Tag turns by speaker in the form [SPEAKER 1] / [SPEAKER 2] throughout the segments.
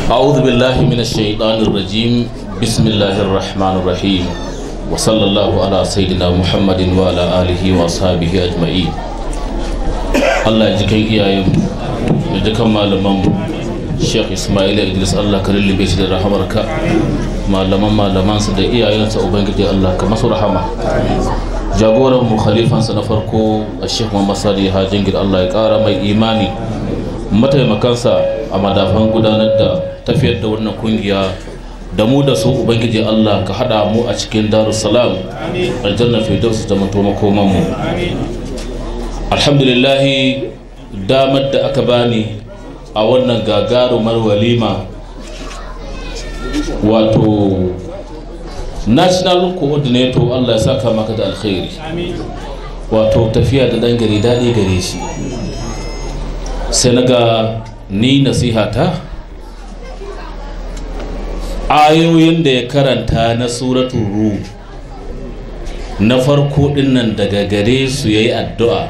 [SPEAKER 1] أعوذ بالله من الشيطان الرجيم بسم الله الرحمن الرحيم وصلى الله على سيدنا محمد وعلى آله وأصحابه أجمعين الله يجزيك إياهم يجزيك malaman Sheikh Ismail Idris Allah ka lullube shi da rahamarka malaman malamansa da iyayensa ubangiji Allah ka masu rahama jagoran mu khalifansa na farko a Sheikh Muhammad Sadi Hajingir Allah ya kara mai imani mataimakansa a madafan gudanar da tafiyar da wannan kungiya da mu da su ubangiji Allah ka hada mu a cikin darussalam aljanna firdaus da mutu makoman mu alhamdulillah damar da aka bani a wannan gagarumar walima wato national coordinator Allah ya saka maka da alkhairi wato tafiya da dan gari daɗi gare shi sai na ga ni nasihata ayoyin da ya karanta na suratun ru na farko dinnan daga gare su ya yi addu'a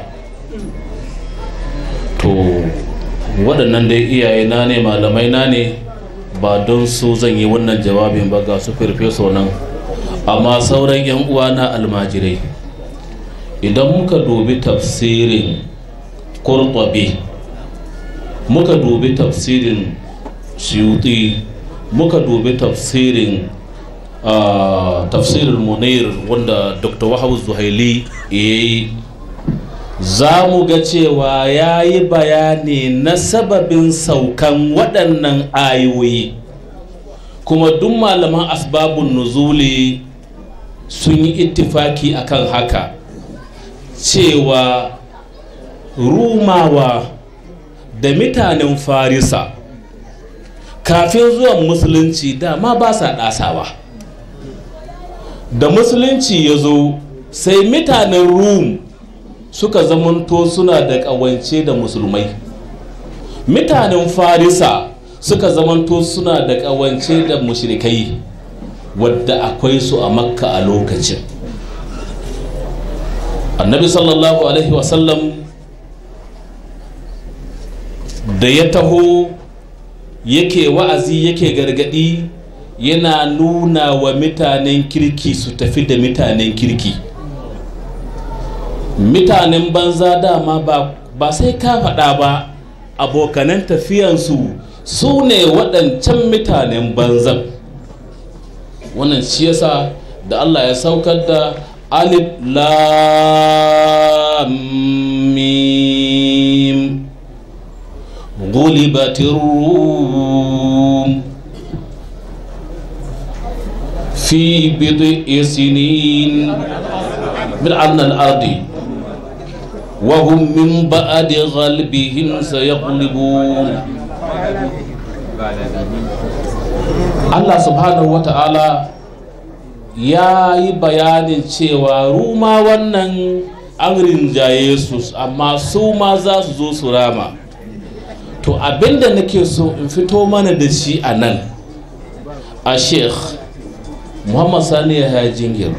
[SPEAKER 1] to waɗannan dai iyaye na ne malamai na ne ba don su zan yi wannan jawabin ba ga su firfeso nan amma sauran 'yan uwa na almajirai idan muka dubi tafsirin kurtabi muka dubi tafsirin suyuti muka dubi tafsirin tafsirin munir wanda dr wahabu zuhaili ya yi za mu ga cewa ya yi bayani na sababin saukan waɗannan ayoyi kuma duk malaman asbabun nuzuli sun yi ittifaki akan haka cewa rumawa da mutanen farisa kafin zuwan musulunci dama ba sa ɗasawa da musulunci ya zo sai mutanen rum suka zamanto suna da ƙawance da musulmai mutanen farisa suka zamanto suna da ƙawance da mushrikai wadda akwai su a makka a lokacin annabi sallallahu alaihi wasallam da ya taho yake wa'azi yake gargadi yana nuna wa mutanen kirki su tafi da mutanen kirki mutanen banza dama ba, ba sai ka faɗa ba abokanan tafiyansu su ne waɗancan mutanen banzan wannan shi yasa da allah ya saukar da alif lam mim غلبت الروم في بضع سنين من عن الأرض وهم من بعد غلبهم سيغلبون الله سبحانه وتعالى ya yi bayanin cewa ruma wannan an rinjaye su amma su ma za su zo su rama to abinda nake so in fito mana da shi a nan a sheikh muhammad sani ya jingir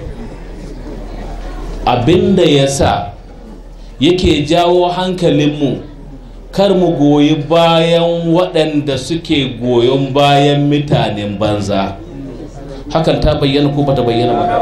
[SPEAKER 1] abinda ya sa yake jawo hankalinmu kar mu goyi bayan waɗanda suke goyon bayan mutanen banza hakan ta bayyana ko bata bayyana ba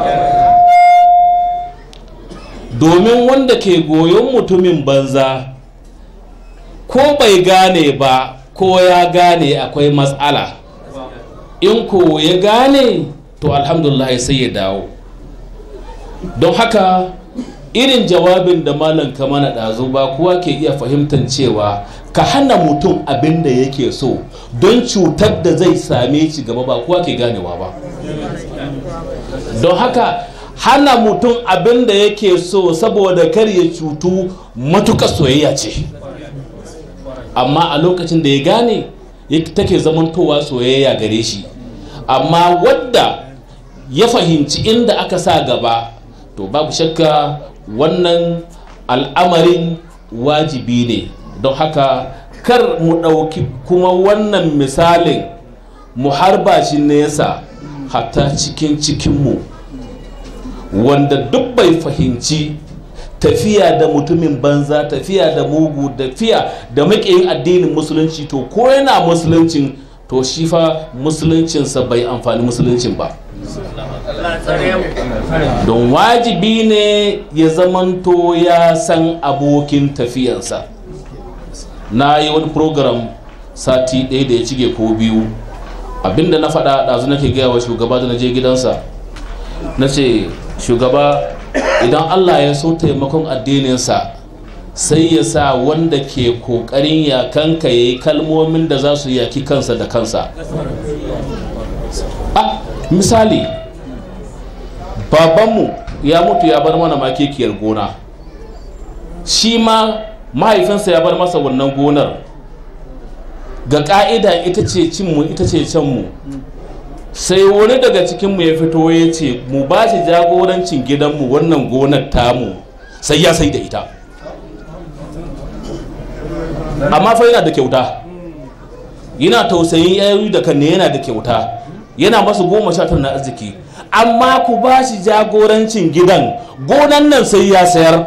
[SPEAKER 1] domin wanda ke goyon mutumin banza ko bai gane ba ko ya gane akwai matsala in ko ya gane to alhamdulillah sai ya dawo don haka irin jawabin da malam kamana ɗazu ba kowa ke iya fahimtar cewa ka hana mutum abin da yake so don cutar da zai same shi gaba ba kowa ke ganewa ba don haka hana mutum abin da yake so saboda kar ya cutu matuƙa soyayya ce amma a lokacin da ya gane take zamantowa soyayya gare shi amma wadda ya fahimci inda aka sa gaba to babu shakka wannan al'amarin wajibi ne don haka kar mu ɗauki kuma wannan misalin mu harba shi nesa hatta cikin cikinmu wanda duk bai fahimci tafiya da mutumin banza tafiya da mugu tafiya da maƙiyin addinin musulunci to ko yana musuluncin to shi fa musuluncinsa bai amfani musuluncin ba don wajibi ne ya zamanto ya san abokin tafiyansa na yi wani program sati ɗaya da ya cige ko biyu abinda na faɗa ɗazu nake gaya wa shugaba da na je gidansa na ce shugaba idan allah ya so taimakon addininsa sai ya sa wanda ke ƙoƙarin yakanka ya yi kalmomin da za su yaki kansa da kansa a misali babanmu ya mutu ya bar mana makekiyar gona shi ma mahaifinsa ya bar masa wannan gonar ga ka'ida ita ce cinmu ita ce canmu sai wani daga cikinmu ya fito ya ce mu ba shi jagorancin gidanmu wannan gonar tamu sai ya sai da ita amma fa yana da kyauta yana tausayin yayi da kanne yana da kyauta yana masu goma sha tara na arziki amma ku ba shi jagorancin gidan gonan nan sai ya sayar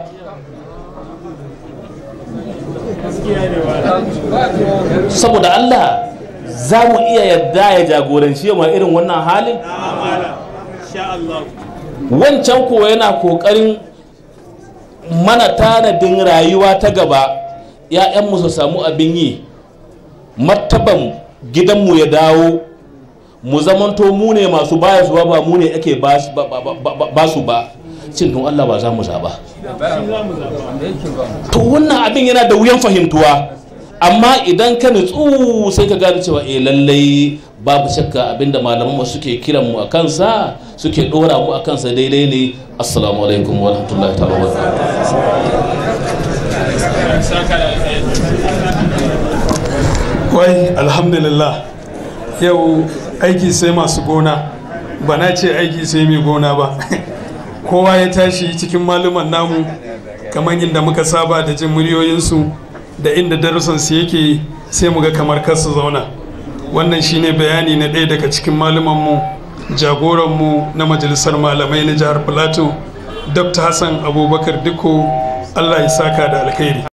[SPEAKER 1] saboda Allah za mu iya yarda ya jagoranci ma irin wannan halin wancan kuwa yana kokarin mana tanadin rayuwa ta gaba ‘ya'yanmu su samu abin yi martaban gidanmu ya dawo mu zamanto mu ne masu baya su ba mu ne ake ba su ba cin don Allah ba za mu zaba to wannan abin yana da wuyan fahimtuwa amma idan ka nutsu sai ka gane cewa eh lallai babu shakka abinda malaman mu suke kiran mu a kansa suke dora mu a kansa daidai ne assalamu alaikum wa rahmatullahi ta'ala wa
[SPEAKER 2] wai alhamdulillah yau aiki sai masu gona ba na ce aiki sai mai gona ba kowa ya tashi cikin maluman namu kamar inda muka saba da jin muryoyinsu da inda darussansu yake sai mu ga kamar kasu zauna wannan shine bayani na ɗaya daga cikin malumanmu jagoranmu na majalisar malamai na jihar plateau dr hassan abubakar diko allah ya saka da alkhairi